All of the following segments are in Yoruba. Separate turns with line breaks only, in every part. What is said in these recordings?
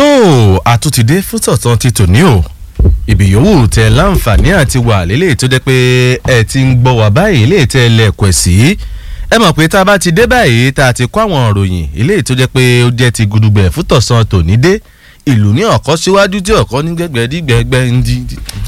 tó àtúntìdé fún tọ̀tàn ti tòní o ibi yòówù tẹ láǹfààní àti wà lélẹ̀ tó jẹ́ pé ẹ ti ń gbọ́ wá báyìí lè tẹ lẹ́ẹ̀kọ́ sí ẹ mọ̀ pé tá a bá ti dé báyìí tá a ti kó àwọn ìròyìn eléyìí tó jẹ́ pé ó jẹ́ ti gudugbẹ̀ fún tọ̀sán tòní dé ìlú ní ọ̀kọ́ síwájú tí ọ̀kọ́ ní gbẹ̀gbẹ̀dígbẹ̀gbẹ̀ ń di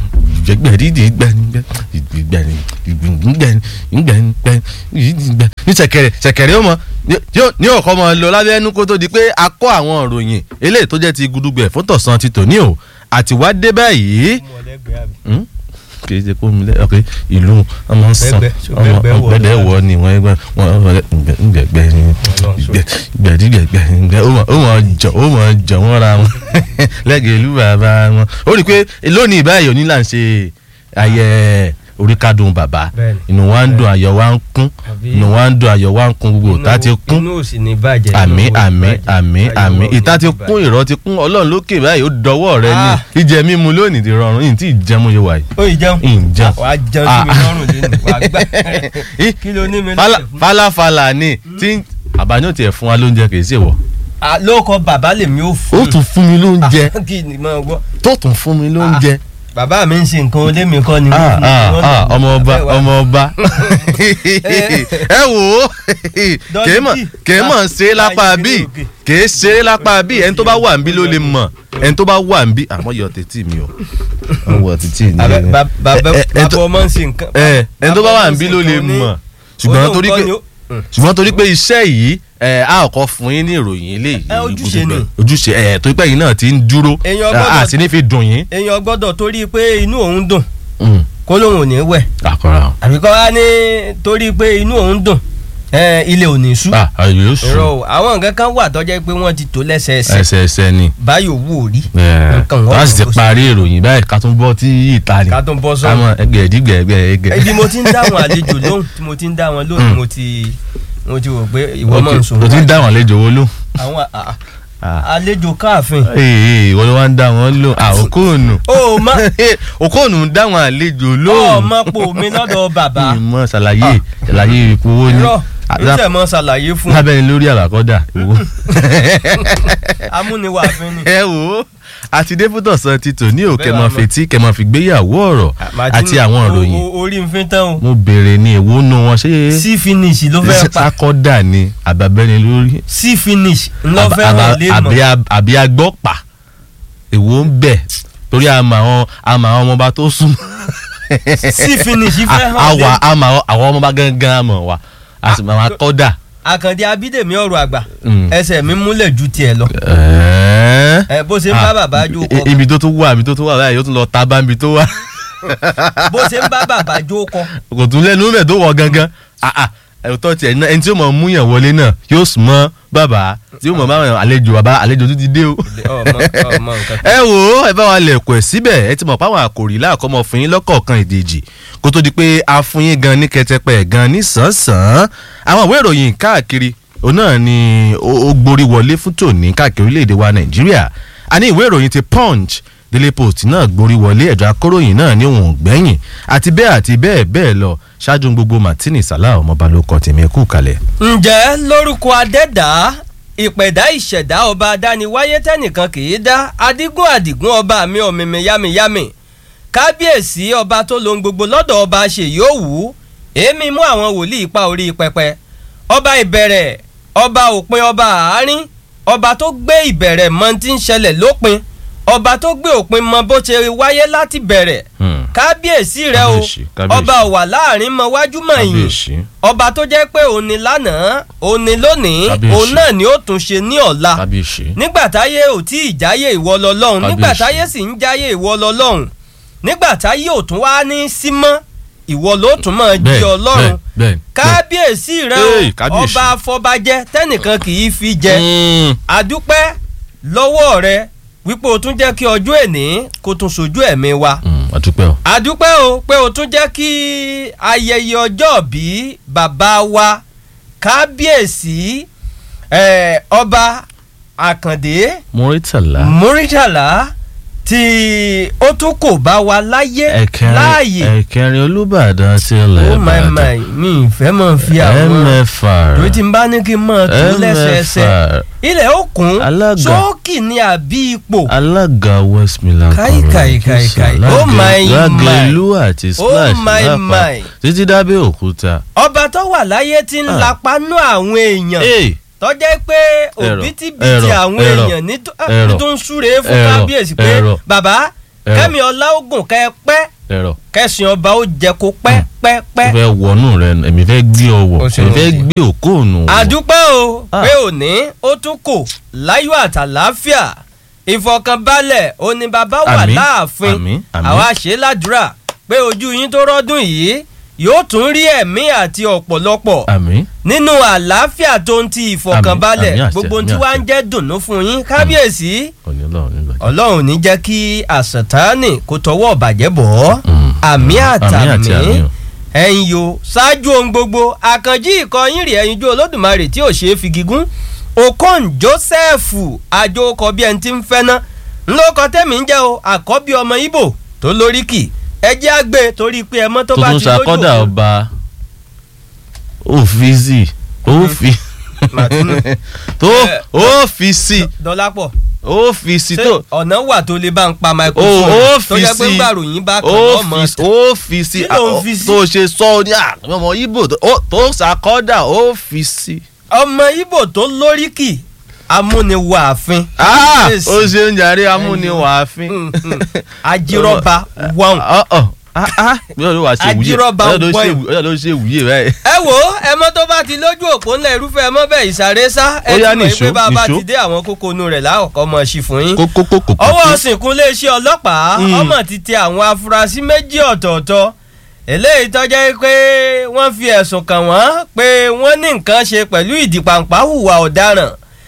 gbẹ̀gbẹ̀dígbẹ̀gbẹ̀ ní sẹ̀kẹ̀rẹ̀ sẹ̀kẹ̀rẹ̀ ó mọ ní ọ̀kọ́ mọ lọ lábẹ́ ẹnu kó tó di pé a kó àwọn ìròyìn eléyìí tó jẹ́ ti gudugbẹ̀ fún tọ̀sán ti tòní o àti wá dé báyìí kì í ṣe kó mi lẹ ọkẹ ìlú ọmọ ń sàn ọmọ ọgbẹdẹ wọ ni wọn ẹgbẹ wọn gbẹgbẹ gbẹdígbẹgbẹ ó mọ jọ ó mọ jọ wọn ra wọn lẹ́gẹ̀ẹ́ ìlú bàbá wọn ó rí i pé lónìí báyìí òní là ń ṣe ayẹ oríkádùn bàbá inú wa ń dùn ayọ̀ wa ń kún inú wa ń dùn ayọ̀ wa ń kún gbogbo ìta ti kún
inú òsì ní bàjẹ́
àmì àmì àmì àmì ìta ti kún ìrọ̀ ti kún ọlọ́run lókè báyìí ó dọwọ́ rẹ ní ìjẹ mímu lónìí ti rọrùn yìí tí ìjẹun yóò wáyé.
ó ì jẹun
ìjẹun
wà á jẹun sí mi lọ́rùn lẹ́nu wà á gbà kí ló ní mi lọ́rùn fún.
falafala ni tí àbájọ tiẹ̀ fún wa lóúnjẹ kì í ṣe wọ̀.
lóòkọ bàbá lèmi ò fún.
ó tún fún mi lóúnjẹ
kí ni mo gbọ́.
tó tún fún mi lóúnjẹ
bàbá mi ń ṣe nǹkan olémi kọ́ ni.
ọmọ ọba ọmọ ọba ẹ wò ó kèé mọ̀ ṣe lápá bí kèé ṣe lápá bí ẹni tó bá wà níbí ló lè mọ̀ ẹni tó bá wà níbí àmọ́ yọ tètè mi o ọwọ́ tètè mi.
bàbá ọmọ ń ṣe nǹkan.
ẹni tó bá wà níbí ló lè mọ̀ ṣùgbọ́n torí pé ṣùgbọ́n torí pé iṣẹ́ yìí ẹ a kọ fún yín ní ìròyìn eléyìí
ojúṣe ni
ojúṣe ẹ torí pé yín náà ti ń dúró a sì ní fi dùn yín.
èèyàn gbọ́dọ̀ torí pé inú òun dùn kó lóun ò ní wẹ̀
àkọ́rà.
àbí kọ́ wá ní torí pé inú òun dùn ilé ò ní sú.
yóò sú.
rọ àwọn nǹkan kan wà tọ́jẹ́ pé wọ́n ti tó lẹ́sẹẹsẹ.
ẹsẹẹsẹ ni.
báyọ̀ wò rí.
wọ́n sì ti parí ìròyìn báyìí ká tún bọ́ tí ìta ni.
ká tún bọ́ sọ́ọ̀.
àmọ́ ẹgbẹ́ ẹ̀dígbẹ́ ẹgbẹ́ ẹgbẹ́.
ibi mo ti ń dá àwọn àlejò lóhùn tí mo ti ń dá wọn lóhùn mo ti mo ti wò pé ìwọ máa ń sùn.
o ti ń dá wọn àlejò wo ló.
àwọn àlejò káàfin.
ee ìwọ ló wá ń dá wọn lò àkóònù.
o ma
òkóònù ń dá wọn àlejò lóhùn.
ọmọ pò mí lọ́dọ̀ bàbá.
ìmọ̀ ṣàlàyé ṣàlàyé ìpowó ni.
irọ́ ìṣẹ̀ mọ́ ṣàlàyé fún.
lábẹ́ni lórí àlàkọ́dà owó.
amúniwàfin ni.
ẹ wò ó àti débùtọ̀ sọ ti tò ní òkè mọ̀ fetí kẹ́ mọ̀ fi gbéyàwó ọ̀rọ̀ àti àwọn ìròyìn.
orí ń fi tán o.
mo béèrè ní èwo nu wọn ṣé.
sí finish ló fẹ́ pa.
sákọ́dà ni àbábẹ́ni lórí.
sí finish ló fẹ́ hàn lé mọ́.
àbí agbọ́pà èwo ń bẹ̀ torí àmà àwọn àmà àwọn ọmọọba tó sùn.
sí finish fẹ́ hàn lé.
àwà àmà àwọn ọmọọba gángan àmọ̀ wa àti àwọn akọ́dà.
àkàndé abídèmí ọ̀rọ̀ àgbà ẹsẹ̀ mi múlẹ̀ ju tiẹ̀ lọ ẹ bó ṣe ń bá bàbá jó kọ.
ibi tó tún wà ibi tó tún wà báyìí yóò tún lọ ta bá ibi tó wà.
bó ṣe ń bá bàbá jó kọ.
kò tún lẹ́nu mẹ́ tó wọ gangan ẹ̀tọ́ tiẹ̀ ẹni tí ó mọ̀ mú yàn wọlé náà yóò sùn mọ́ bàbá tí ó mọ̀ bá wọn àlejò bàbá àlejò tó ti dé o. ẹ wò ó ẹ bá wa lẹ̀kọ̀ ẹ̀ síbẹ̀ ẹ ti mọ̀ páwọn àkòrí láàkọ́mọ fún yín lọ́kọ̀ọ̀kan ìdèjì kó tó di pé a fún yín gan ní kẹtẹpẹ gan ní sàn-sàn àwọn ìwé ìròyìn káàkiri òun náà ni ó gborí wọlé fún tòní káàkiri orílẹ̀-èdè wa nàìjíríà a ní ìwé ìròyìn ti punch daily post náà gborí wọlé ẹ̀jọ̀ akóròyìn náà ní òun gbẹ̀yìn àti bẹ́ẹ̀ àti bẹ́ẹ̀ bẹ́ẹ̀ lọ ṣáájú gbogbo martini salah ọmọọba ló kọ tèmi kú kalẹ̀.
ǹjẹ́ lórúkọ adẹ́dá ìpẹ̀dá ìṣẹ̀dá ọba adániwáyé tẹ́nìkan kì í dá adigun àdìgún ọba mi ọ̀mìmì yámiyámi kábíyèsí ọba tó lohun gbogbo lọ́dọ̀ ọba ṣèyí òwú èémí mú àwọn wòlíì pa orí pẹpẹ ọba ìbẹ̀rẹ̀ ọba òpin ọba àárín ọba tó gbé ìbẹ̀rẹ̀ mọ tí ń ṣẹlẹ̀ lópin ọba tó gbé òpin mọ bó ṣe wáyé láti bẹ̀rẹ̀ kábíyèsí rẹ o ọba wà láàrin mọ wájú mọ yìí ọba tó jẹ́ pé òní lánàá òní lónìí òun náà ni ó tún ṣe ní ọ̀la nígbà táyé ò tí ì jáyé ìwọ lọ́lọ́run nígbà táyé sì ń jáyé ìwọ lọ́lọ́run nígbà táyé ò tún wá ní símọ́ ìwọ ló tún máa jí ọlọ́run kábíyèsí rẹ o ọba afọbajẹ tẹnìkan kì í fi jẹ àdúpẹ́ lọ́wọ́ rẹ wípé o tún jẹ́ kí ọjọ́ èní kó tún sojú ẹ̀mí wa.
àdúpẹ́ o.
àdúpẹ́ o pé o tún jẹ́ kí ayẹyẹ ọjọ́ bí bàbá wa kábíyèsí ọba àkàndé
muritala
muritala tí ó tún kò bá wa láyé
ẹ̀kẹrin
láàyè
ẹ̀kẹrin olùbàdàn ti ilẹ̀
ó máa ma
ìbàdàn
mi ìfẹ́ mọ̀ fi àwọn
mfr
torí tí n bá ní kí n mọ̀ tún lẹ́sẹẹsẹ
mfr
ilẹ̀ òkun
Alága.
sóòkì ní àbí ipò
alága west midland
Kai, kai, kai, kai. Oh my,
lágẹ̀lú àti
Oh
splash
my,
lápá
my.
títí dábẹ́ òkúta.
ọba tó wà láyé tí ń
Ah.
lapanú àwọn èèyàn
Hey,
tó jẹ́ pé
Ẹ̀rọ,
òbítíbitì
ẹ̀rọ,
àwọn
ẹ̀rọ,
èèyàn ní tó-
ẹ̀rọ,
ní tó ń súre fún
ẹ̀rọ,
kábíyèsí pé
ẹ̀rọ,
bàbá
ẹ̀rọ.
kẹ́mi ọlá ògùn kẹ́ ẹ pẹ́
ẹ̀rọ
kẹ́sìn ọba ó jẹ kó pẹ́ pẹ́
mo
pẹ́.
fẹ́ wọnú rẹ èmi fẹ́ gbé ọ wọ̀
O ṣeun.
èmi fẹ́ gbé òkóònù wọ̀.
àdúpẹ́ o
Ah.
pé òní ó tún kò láyọ̀ àtàláfíà ìfọkànbalẹ̀ òní bàbá wà
Àmín,
láàfin
àmín, àmín.
àwa ṣe ládùúrà pé ojú yín tó rọ́dún yìí yóò tún rí ẹ̀mí àti ọ̀pọ̀lọpọ̀
àmín
nínú àlàáfíà tó ń ti ìfọkànbalẹ̀
Àmín, àmín, àṣẹ,
gbogbo ohun tí
àmín,
wàá ń
àṣẹ.
jẹ́ dùnnú fún yín kábíyèsí
òní lọ òní lọ.
ọlọ́run ní jẹ́ kí àṣetánì kó tọwọ́ ọ̀bàjẹ́ bọ̀ ọ́
Mm.
àmì
Àmín àti àmín
àtàmì
o.
ẹ̀yin yo ṣáájú ohun gbogbo àkànjí ìkọyín rè ẹ̀yin jó olódùmarè tí ò ṣe é fi gígùn okon joseph àjòkọ bí ẹni tí ń fẹ́ ná ńlọkọ tẹ́mi ń jẹ́ o àkọ́bí ọmọ ibo tó lóríkì ẹ jẹ́ àgbẹ̀ torí pé ẹ mọ́ tó bá
tuntun
ti lójú
ṣàkọ́dà
òkun.
ọba òfìsì òfì
Martinu.
tó
Eh,
òfìsì
dọ́lápọ̀
òfìsì
ṣé
tó
ọ̀nà wà tó lè bá ń pa
ó
microphone tó jẹ́ pé
òfìsì
gbàròyìn bá kàn lọ́mọ
òfìsì òfìsì
Kí ló ń fi sí?
tó ṣe sọ ní ọmọ ibo tó- ó- tó ṣàkọ́dà òfìsì.
ọmọ ibo tó lóríkì amúniwò ààfin.
Ah,
Yes.
ó ṣe ń jàre amúniwàáfín.
Mm, mm. ajírọ́ba wọ́n.
ọ̀ọ́ bí ọ̀dọ́ wa ṣe wúyè
Ajírọ́ba
ọ̀dọ́ ló ṣe
wọ́n.
wú- ọ̀dọ́ ló ṣe wúyè báyìí.
ẹ wo ẹ mọ tó bá ti lójú òpó ńlẹ̀ irúfẹ́ ẹ mọ bẹ́ẹ̀ ìsàré sá ẹ
Ó
ti
yá,
mọ̀
nìṣó,
pé bá a bá
nìṣó.
ti dé àwọn kókó inú rẹ̀ lákọ̀ọ́kọ́ mọ̀ sí fún yín.
kókó kókó
ọwọ́ sìnkún iléeṣẹ́ ọlọ́pàá
Mm.
ọmọ ti tẹ àwọn afurasí méjì ọ̀tọ̀ọ̀tọ̀ eléyìí tó jẹ́ pé wọ́n fi ẹ̀sùn kàn wọ́n pé wọ́n ní nǹkan ṣe pẹ̀lú ìdìpàǹpá hùwà ọ̀daràn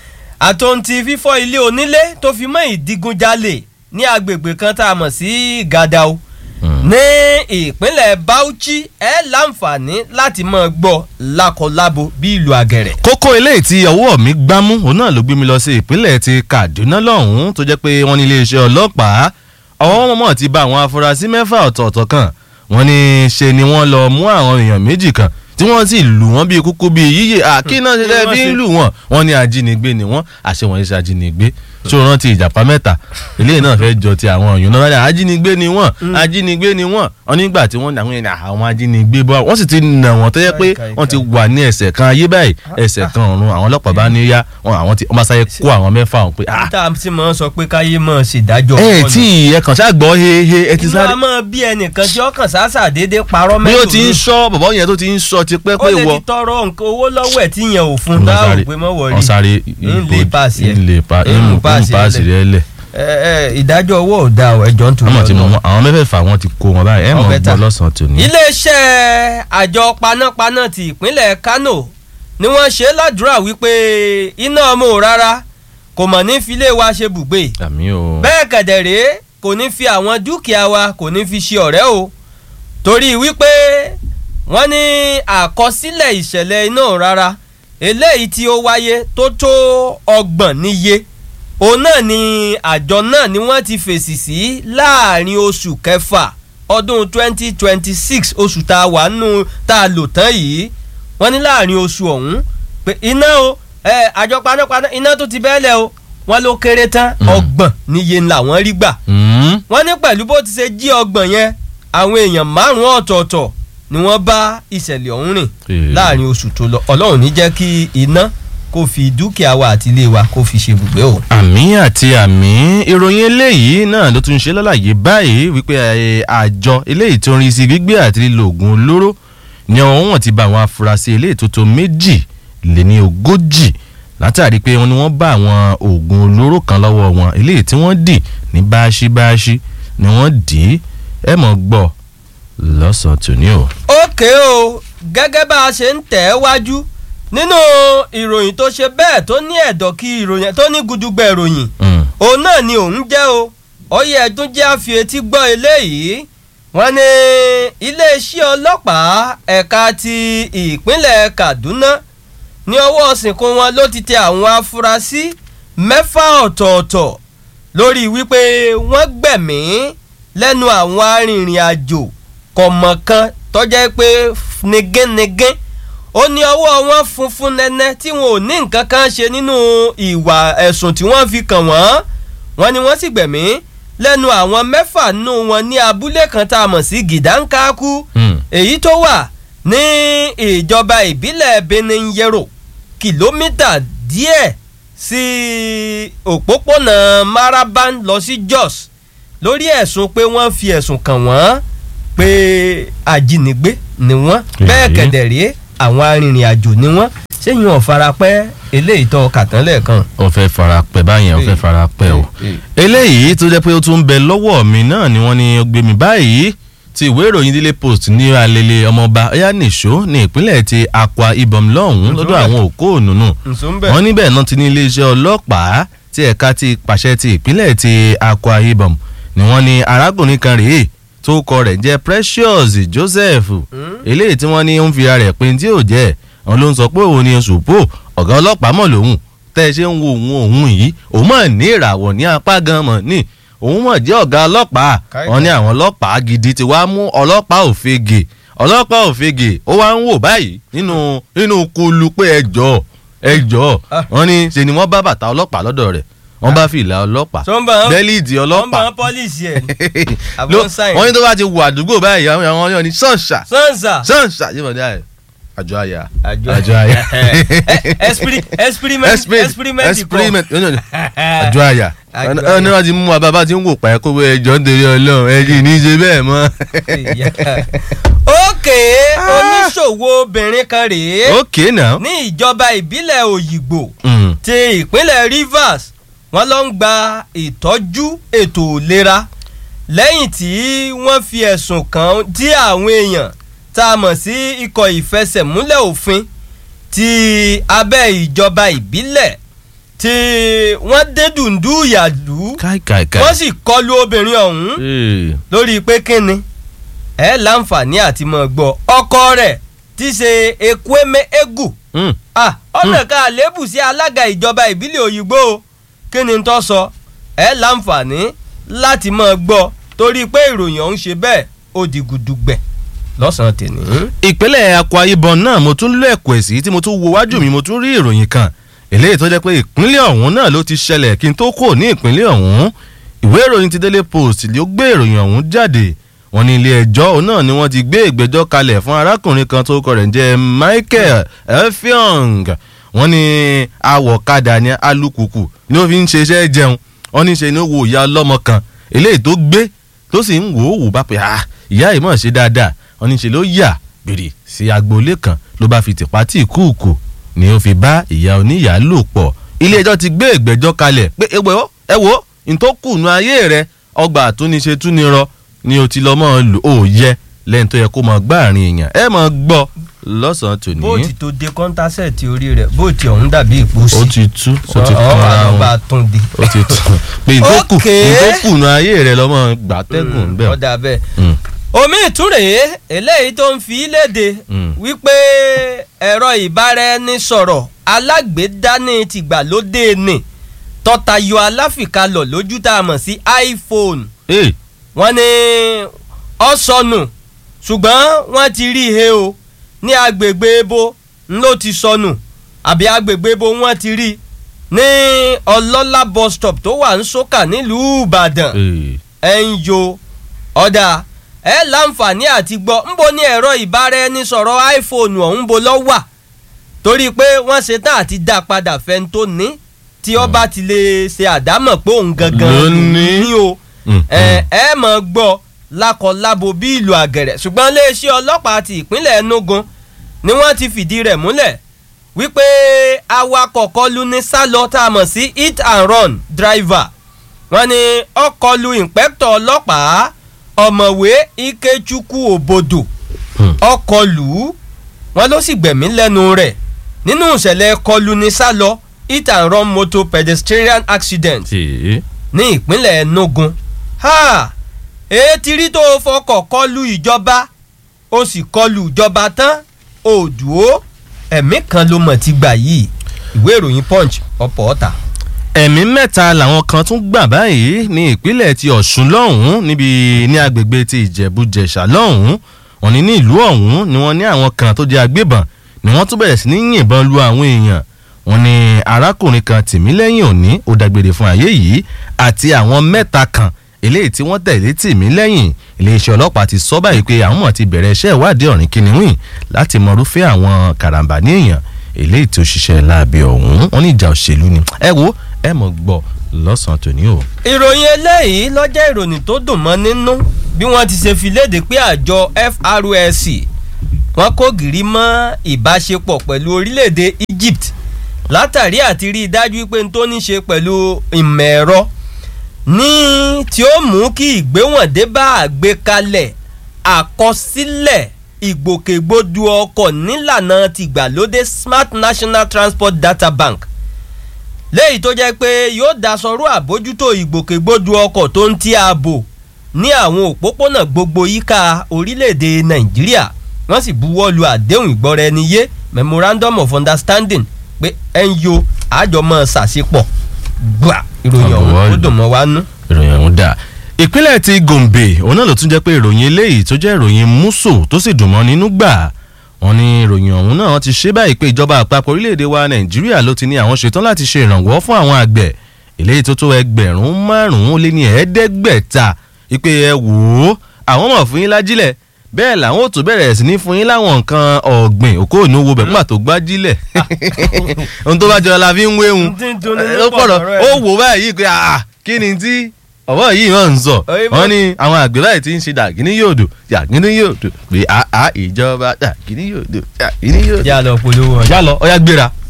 àtòǹtì fífọ́ ilé onílé tó fi mọ́ ìdigunjalè ní agbègbè kan tá a mọ̀ sí Gadao ní ìpínlẹ̀ Bauchi ẹ láǹfààní láti máa gbọ́ lákọlábo bí ìlú àgẹ̀rẹ̀.
kókó eléyìí tí ọwọ́ mi gbámú òun náà ló gbé mi lọ sí ìpínlẹ̀ ti Kaduna lọ́hùn-ún tó jẹ́ pé wọ́n ní iléeṣẹ́ ọlọ́pàá àwọn mọ̀mọ́ ti bá àwọn afurasí mẹ́fà ọ̀tọ̀ọ̀tọ̀ kan wọ́n ní ṣe ni wọ́n lọ mú àwọn èèyàn méjì kan tí wọ́n sì lù wọ́n bíi kúkú bíi yíyẹ àkínná ṣe tẹ́ fi ń lù wọ́n wọ́n ní ajínigbé ni wọ́n àṣẹ wọ́n ṣe ajínigbé ṣó rántí ìjàpá mẹ́ta eléyìí náà fẹ́ jọ ti àwọn èèyàn náà lájà ajínigbé ni wọ́n ajínigbé ni wọ́n wọ́n nígbà tí wọ́n ní àwọn èèyàn àwọn ajínigbé bọ́ wọ́n sì ti nà wọ́n tó yẹ pé
Kai, kai,
wọ́n ti
kai.
wà ní ẹsẹ̀ kan ayé báyìí ẹsẹ̀ kan ọ̀run àwọn ọlọ́pàá bá ní yá wọn àwọn ti wọ́n bá sáyé kó àwọn mẹ́fà wọn pé ah
tá a ti máa ń sọ pé káyé máa ṣèdájọ́
ẹ
ọ̀nà.
tí ẹ kàn ṣáà gbọ́ hehe ẹ ti
inú
sáré
a máa bí ẹnìkan tí ọkàn sáásà déédéé parọ́
bí ó ti ń
mẹ́lòó
sọ bọ̀bọ̀ yẹn tó ti ń sọ ti pẹ́
ó
pé
lè
wọ
ti tọrọ nǹkan owó lọ́wọ́ ẹ̀ tí yẹn ò fún
wọ́n
dáhùn
sáré-
pé mọ́ wọ̀rí
wọ́n sáré
ń lè paasi ẹ̀.
ń lè pa
ń
ń
mú
mú
paasi
paasi
ẹ̀
rẹ lẹ̀
ẹ ẹ ìdájọ́ owó ò dáa ọ̀ ẹjọ́ ń tún
àmọ́ tí mo mọ àwọn mẹ́fẹ̀ẹ̀fà wọn ti kó wọn báyìí ẹ mọ̀
Ọbẹ̀ ta.
gbọ́ lọ́sàn-án tòní.
iléeṣẹ́ àjọ panápaná ti ìpínlẹ̀ Kano ni wọ́n ṣe ládùúrà wípé iná ọmọ ò rárá kò mọ̀ ní filé wa ṣe bùgbé
àmì o
bẹ́ẹ̀ kẹ̀dẹ̀ rèé kò ní fi àwọn dúkìá wa kò ní fi ṣe ọ̀rẹ́ o torí wípé wọ́n ní àkọsílẹ̀ ìṣẹ̀lẹ̀ iná rárá eléyìí tí ó wáyé tó tó ọgbọ̀n níye òun náà ni àjọ náà ni wọ́n ti fèsì sí láàrin oṣù kẹfà ọdún 2026 oṣù tá a wà nù tá a lò tán yìí wọ́n ní láàrin oṣù ọ̀hún pé iná o ẹ àjọ panápaná iná tó ti bẹ́ẹ̀lẹ̀ o wọ́n ló kéré tán
Mm.
ọgbọ̀n níye ńlá wọ́n rí gbà
Mm.
wọ́n ní pẹ̀lú bó ti ṣe jí ọgbọ̀n yẹn àwọn èèyàn márùn-ún ọ̀tọ̀ọ̀tọ̀ ni wọ́n bá ìṣẹ̀lẹ̀ ọ̀hún rìn
Ee.
láàrin oṣù tó lọ ọlọ́run ní jẹ́ kí iná kó fi dúkìá wa àti ilé wa kó fi ṣe ibùgbé o.
àmì àti àmì ìròyìn eléyìí náà ló tún ṣe lálàyé báyìí wípé ẹ, àjọ eléyìí tó ń rí sí gbígbé àti lílo oògùn olóró ni ọwọ́ wọn ti bá àwọn afurasí eléyìí tó tó méjì lé ní ogójì látàrí pé wọn ni wọ́n bá àwọn oògùn olóró kan lọ́wọ́ wọn eléyìí tí wọ́n dì ní báṣíbáṣí ni wọ́n dì í ẹ mọ̀ gbọ́ lọ́sàn-án tòní o.
ókè o gẹ́gẹ́ bá a ṣe ń tẹ̀ ẹ́ wájú nínú ìròyìn tó ṣe bẹ́ẹ̀ tó ní ẹ̀dọ̀ kí ìròyìn tó ní gudugbẹ̀ ìròyìn
Mm.
òun náà ni òun jẹ́ o ọyẹ ẹ̀dún jẹ́ àfi etí gbọ́ eléyìí wọ́n ní iléeṣẹ́ ọlọ́pàá ẹ̀ka ti ìpínlẹ̀ Kaduna ní ọwọ́ sìnkún wọn ló ti tẹ àwọn afurasí mẹ́fà ọ̀tọ̀ọ̀tọ̀ lórí wípé wọ́n gbẹ̀mí lẹ́nu àwọn arìnrìn àjò kọ̀mọ̀kan tọ́jẹ́ pé negénegé ó ní ọwọ́ wọn funfun nẹ́nẹ́ tí wọn ò ní nǹkan kan ṣe nínú ìwà ẹ̀sùn tí wọ́n fi kàn wọ́n wọ́n ní wọ́n sì gbẹ̀mí lẹ́nu àwọn mẹ́fà nù wọn ní abúlé kan tá a mọ̀ sí gìdáńkákú èyí tó wà ní ìjọba ìbílẹ̀ benin yero kìlómítà díẹ̀ sí òpópónà maraban lọ sí jos lórí ẹ̀sùn pé wọ́n fi ẹ̀sùn kàn wọ́n pé ajínigbé ni wọ́n bẹ́ẹ̀ kẹ̀dẹ̀ rí àwọn arìnrìn àjò ni wọ́n sẹ́yìn ọ̀farapẹ́ eléyìí tó kàtán lẹ́ẹ̀kan.
ó fẹ́ fara pẹ́ báyẹn ó fẹ́ fara pẹ́ o eléyìí tó jẹ́ pé ó tún ń bẹ lọ́wọ́ mi náà ni wọ́n ní ó gbé mi báyìí ti ìwé ìròyìn Daily Post ní alele ọmọọba ọyánìṣó ní ìpínlẹ̀ ti Akwa Ibom lọ́hùn-ún lọ́dọ̀ àwọn òkú ònùnú wọ́n níbẹ̀ náà ti ní iléeṣẹ́ ọlọ́pàá tí ẹ̀ka ti pàṣẹ ti ìpínlẹ̀ ti Akwa Ibom ni wọ́n ní arákùnrin kan rèé tó kọ rẹ̀ jẹ́ Precious Joseph eléyìí tí wọ́n ní ń fira rẹ̀ pin tí ò jẹ́ òun ló ń sọ pé òun ni ṣùpò ọ̀gá ọlọ́pàá mọ̀ lòun tẹ́ ẹ ṣe ń wo òun òun yìí òun mọ̀ ní ìràwọ̀ ní apá gan mọ̀ ní òun mọ̀ jẹ́ ọ̀gá ọlọ́pàá wọn ní àwọn ọlọ́pàá gidi ti wá mú ọlọ́pàá òfegè ọlọ́pàá òfegè ó wá ń wò báyìí nínú nínú kulu pé ẹ jọ̀ọ́ ẹ jọ̀ọ́ wọn ní ṣe ni wọ́n bá bàtà ọlọ́pàá lọ́dọ̀ rẹ̀ wọ́n bá fìlà ọlọ́pàá bẹ́líìdì ọlọ́pàá
wọ́n bá pọ́lísì ẹ̀ àbọ̀ sáyẹn.
wọ́n ní tó bá ti wù àdúgbò báyìí àwọn àwọn yóò ní sànṣà
sànṣà
sànṣà yóò ní àyè àjọ àyà
àjọ
àyà
experiment experiment
experiment àjọ àyà ẹni wọ́n ti mú wa bàbá tí ń wò pa ẹ̀ kó ẹjọ́ ń tẹ̀lé ọlọ́run ẹ kì í ní í ṣe bẹ́ẹ̀ mọ́.
ókè oníṣòwò obìnrin kan rèé
ókè náà.
ní ìjọba ìbílẹ̀ òyìnbó ti ìpínlẹ̀ Rivers wọ́n lọ ń gba ìtọ́jú ètò ìlera lẹ́yìn tí wọ́n fi ẹ̀sùn kàn tí àwọn èèyàn tá a mọ̀ sí ikọ̀ ìfẹsẹ̀múlẹ̀ òfin ti abẹ́ ìjọba ìbílẹ̀ tí wọ́n dé dùndú ìyàlú wọ́n sì kọlu obìnrin ọ̀hún lórí pé kíni ẹ láǹfààní àti mọ̀ gbọ́ ọkọ rẹ̀ ti ṣe Ekweme Egu ọ̀nà kan àlébù sí alága ìjọba ìbílẹ̀ Òyìnbó kí ni tó sọ ẹ láǹfààní láti máa gbọ́ torí pé ìròyìn ọ̀hún ṣe bẹ́ẹ̀ ó di gudugbẹ̀ lọ́sàn-án tèmi.
ìpínlẹ̀ Akwa Ibom náà mo tún lọ ẹ̀kọ́ ẹ̀sì tí mo tún wo wájú mi mo tún rí ìròyìn kan eléyìí tó jẹ́ pé ìpínlẹ̀ ọ̀hún náà ló ti ṣẹlẹ̀ kí n tó kò ní ìpínlẹ̀ ọ̀hún ìwé ìròyìn ti Daily Post ló gbé ìròyìn ọ̀hún jáde wọ́n ní ilé ẹjọ́ òun náà ni wọ́n ti gbé ìgbẹ́jọ́ kalẹ̀ fún arákùnrin kan tó kọ rẹ̀ jẹ́ Michael Effiong wọ́n ní awọ̀kadà ní alùkùkù ni ó fi ń ṣiṣẹ́ jẹun wọ́n ní ṣe ni ó wo ìyá ọlọ́mọ kan eléyìí tó gbé tó sì ń wò ó wò bá pé ah ìyá yìí mọ̀ ṣe dáadáa wọ́n ní ṣe ló yà gbèrè sí agboolé kan ló bá fi tìpá tí kúùkù ni ó fi bá ìyá oníyàá lò pọ̀ ilé ẹjọ́ ti gbé ìgbẹ́jọ́ kalẹ̀ pé ẹ wo ẹ wo n tó kùnú ayé rẹ ọgbà àtúnṣe túnirọ ni o ti lọ mọ́ lò ó yẹ lẹ́yìn tó yẹ kó mọ gbáàrin èèyàn ẹ mọ gbọ́ lọ́sàn-án tòní.
bóòtì tó de kọ́ńtàṣẹ́ẹ̀tì orí rẹ̀ bóòtì ọ̀hún dàbí ìpòsí.
ó ti tú ó ti tún ara
wọn.
wọn
bá tún di.
ó ti tú pé ìtókù ìtókù nu ayé rẹ lọ́mọ gbàtẹ́gùn bẹ́ẹ̀.
ọ̀dà bẹ́ẹ̀ omi ìtúrè eléyìí tó ń fi léde wípé ẹ̀rọ ìbáraẹnisọ̀rọ̀ alágbèédání tìgbàlódé ni tọ́tayọ aláfìkalọ̀ lójú tá a mọ̀ sí iPhone wọ́n ní ó sọnù ṣùgbọ́n wọ́n ti rí ihe o ní agbègbè ebo ló ti sọnù àbí agbègbè ebo wọ́n ti rí ní ọlọ́lá bus stop tó wà ní sókà nílùú ìbàdàn ẹ̀ ń yo ọ̀dà ẹ láǹfààní àti gbọ́ ń bo ní ẹ̀rọ ìbáraẹnisọ̀rọ̀ iphone ọ̀hún bo lọ́ wà torí pé wọ́n ṣe tán àti dá padà fẹ́ni tó ní tí ọba ti lè ṣe àdámọ̀ pé òun gangan ló ní o ẹ ẹ mọ̀ gbọ́ lákọlábo bí ìlú àgẹ̀rẹ̀ ṣùgbọ́n iléeṣẹ́ ọlọ́pàá ti ìpínlẹ̀ enugu ni wọ́n ti fìdí rẹ̀ múlẹ̀ wípé awakọ̀ kọlù ní sálọ tá a mọ̀ sí hit and run driver wọ́n ní ó kọlù ìǹpẹ́kítọ̀ ọlọ́pàá ọ̀mọ̀wé ikechukwu òbodò ó kọlù wọ́n ló sì gbẹ̀mí lẹ́nu rẹ̀ nínú ìṣẹ̀lẹ̀ kọlù ní sálọ hit and run motor pedestrian accident ní ìpínlẹ̀ enugu ha ètí rí tó fọkọ̀ kọlù ìjọba ó sì kọlù ìjọba tán òdùó ẹ̀mí kan ló mọ̀ ti gbà yìí ìwé ìròyìn punch ọ̀pọ̀ ọ̀tà.
ẹ̀mí mẹ́ta làwọn kan tún gbà báyìí ní ìpínlẹ̀ ti ọ̀ṣun lọ́hùn-ún níbi ní agbègbè ti ìjẹ̀bú-jẹ̀ṣà lọ́hùn-ún wọ́n ní ní ìlú ọ̀hún ni wọ́n ní àwọn kan tó jẹ́ agbébọn ni wọ́n tún bẹ̀rẹ̀ sí ní yìnbọn lu àwọn èèyàn wọ́n ní arákùnrin kan tìmílẹ́yìn òní ó dágbére fún ayé yìí àti àwọn mẹ́ta kan eléyìí tí wọ́n tẹ̀lé tìmílẹ́yìn iléeṣẹ́ ọlọ́pàá ti sọ báyìí pé àwọn mọ̀ ti bẹ̀rẹ̀ iṣẹ́ ìwádìí ọ̀rìn kìnìún láti mọrúfẹ́ àwọn karambà ní èèyàn eléyìí tó ṣiṣẹ́ láabi ọ̀hún wọ́n ní ìjà òṣèlú ni ẹ wo ẹ mọ̀ gbọ́ lọ́sàn-án tòní o.
ìròyìn eléyìí ló jẹ́ ìròyìn tó dùn mọ́ nínú bí wọ́n ti ṣe fi léde pé àjọ FRSC wọ́n kó gìrì mọ́ ìbáṣepọ̀ pẹ̀lú orílẹ̀-èdè Egypt látàrí àti rí i dájú pé n tó ní ṣe pẹ̀lú ìmọ̀ ẹ̀rọ ní tí ó mú kí ìgbéwọ̀ndé bá àgbékalẹ̀ àkọsílẹ̀ ìgbòkègbodò ọkọ̀ nílànà tìgbàlódé Smart National Transport Data Bank léyìí tó jẹ́ pé yóò daṣọrú àbójútó ìgbòkègbodò ọkọ̀ tó ń ti ààbò ní àwọn òpópónà gbogbo yíká orílẹ̀-èdè Nàìjíríà wọ́n sì buwọ́ lu àdéhùn ìgbọ́ra ẹni yé Memorandum of Understanding pé NGO àjọmọ́ ṣàṣepọ̀ gbà ìròyìn ọ̀hún ó dùn mọ́ wa nú.
ìròyìn ọ̀hún dáa ìpínlẹ̀ ti Gombe òun náà ló tún jẹ́ pé ìròyìn eléyìí tó jẹ́ ìròyìn múso tó sì dùn mọ́ nínú gbà wọ́n ní ìròyìn ọ̀hún náà ti ṣe báyìí pé ìjọba àpapọ̀ orílẹ̀-èdè wa Nàìjíríà ló ti ní àwọn ṣetán láti ṣe ìrànwọ́ fún àwọn àgbẹ̀ eléyìí tó tó ẹgbẹ̀rún márùn-ún lé ní ẹ̀ẹ́dẹ́gbẹ̀ta ìpè ẹ wò ó àwọn mọ̀ fún yín lájílẹ̀ bẹ́ẹ̀ làwọn ò tún bẹ̀rẹ̀ sí ní fún yín láwọn nǹkan ọ̀gbìn òkú òní owó bẹ̀ nígbà tó gbájílẹ̀ ohun tó bá jọra la fi ń wéhun ó pọ̀rọ̀ ó wò báyìí pé kí ni tí ọ̀wọ́ yìí wọ́n ń sọ wọ́n ní àwọn àgbẹ̀ báyìí ti ń ṣe dàgínní yóò dò dàgínní yóò dò pé àá ìjọba dàgínní yóò dò dàgínní yóò dò.
yà lọ polówó ọjà.
yà lọ ọyá gbéra.